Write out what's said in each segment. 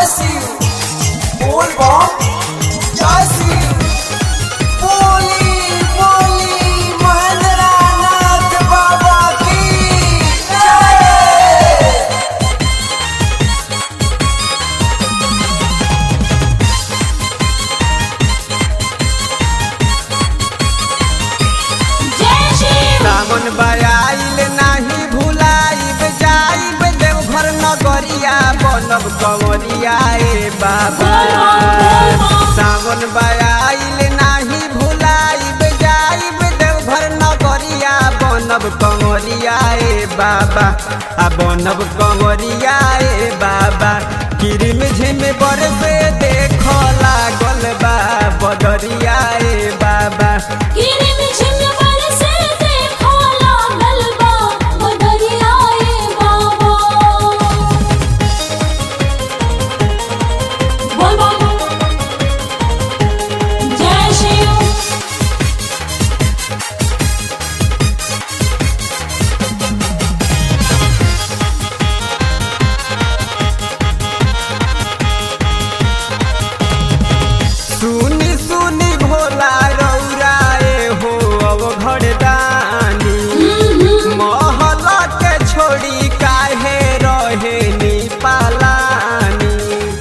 शिव बोल बम जय शिव बोली बोली महेंद्र नाथ बाबा की जय जय शिव सावन बयाइल नाही भुलाइब जाइब देवघर नगरिया बनब कंवरिया ए बाबा सावन बयाइल नाही भुलाइब जाइब देवघर नगरिया बनब कंवरिया ए बाबा आ बनब कंवरिया ए बाबा किरिम झिम बरसे देख लागल बा बदरिया ए बाबा गिरी में झिम बरसे देखो लागल बा बदरिया ए बाबा बोल बोल जय शिव सुनी सुनी भोला रौराए हो अब घरदानी महल के छोड़ी काहे रहे नी पालानी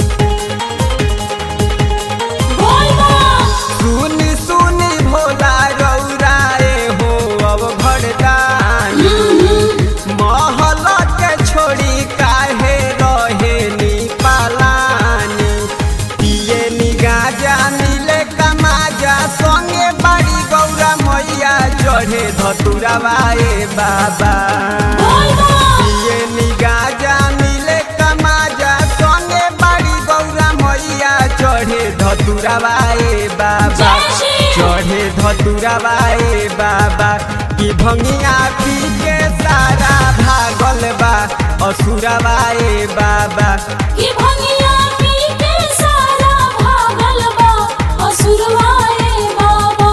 बोल बोल सुनी सुनी भोला रौराए हो अब घरदानी महल के छोड़ी काहे रहे नी पालानी पिए नी गाजा मिले कमाजा संगे बाड़ी गौरा मैया चढ़े धतुरावाए बाबा बोल बोल पिए नी गाजा मिले कमाजा संगे बाड़ी गौरा मैया चढ़े धतुरावाए बाबा जय श्री चढ़े धतुरावाए बाबा की भंगिया पी के सारा भागल बा असुरावाए बाबा की भंगिया पी के सारा भागल बा असुरवा ए बाबा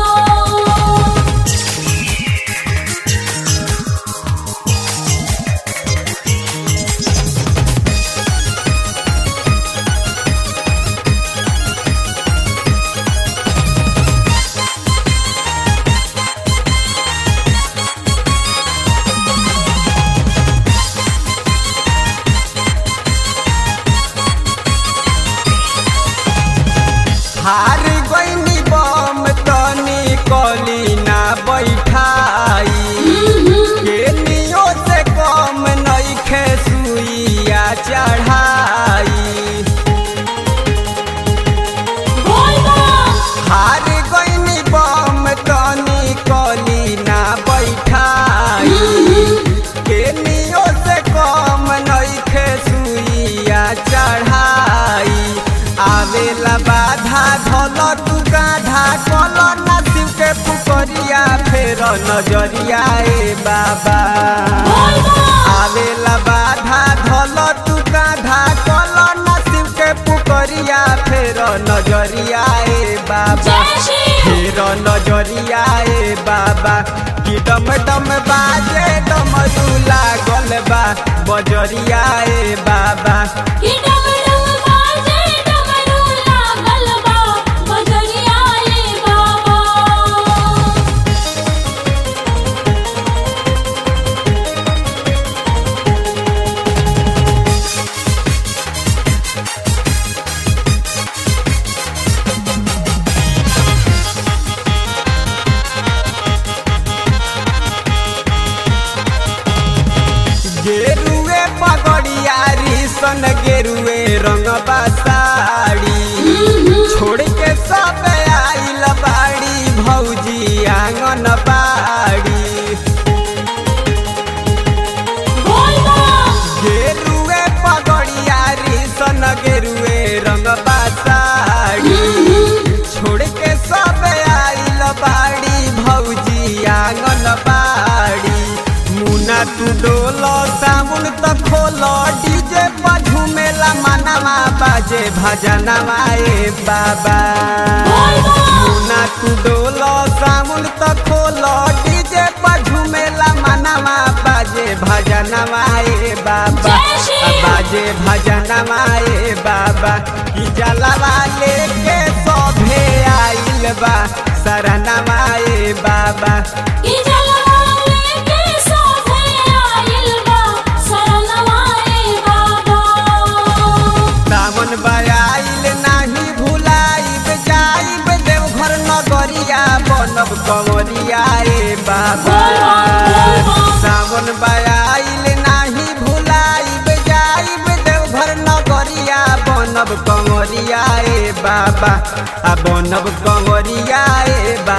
हार गईनी बम तनी कली ना बैठाई के नियो से कम नइखे सुइया चढ़ाई बोल बोल हार गईनी बम तनी कली ना बैठाई के नियो से कम नइखे सुइया चढ़ाई आवेला बाधा धल तू गाधा कल ना शिव के पुकरिया फेर नजरिया ए बाबा बोल बोल आवेला बाधा धल तू गाधा कल ना शिव के पुकरिया फेर नजरिया ए बाबा जय श्री फेर नजरिया ए बाबा कि डम डम बाजे डमरू लागल बा बजरिया ए बाबा की डमरू बाजे डमरू लागल बा बजरिया ए बाबा गेरुए पगड़िया सन गेरुए रंग साड़ी छोड़ के सब आइल बाड़ी भौजी आंगन बाड़ी बोल बोल गेरुए पगड़िया सन गेरुए रंग साड़ी छोड़ के सब आइल बाड़ी भौजी आंगन बाड़ी मुना तू डोलो साबुन त खोलो डीजे पर झूमेला मनवा बाजे भजनवा ए बाबा बोल बोल मुना तू डोलो साबुन त खोलो डीजे पर झूमेला मनवा बाजे भजनवा ए बाबा जय श्री आ बाजे बाजे भजनमा ए बाबा कि जलवा लेके सभे आइल बा शरणमा ए बाबा ई जलवा लेके सोभे आइल बा शरणवा ए बाबा सावन बयाइल नाही भुलाइब जाइब देवघर नगरिया बनब कंवरिया ए बाबा सावन बयाइल नाही भुलाइब जाइब देवघर नगरिया बनब कंवरिया ए बाबा आ बनब कंवरिया ए बाबा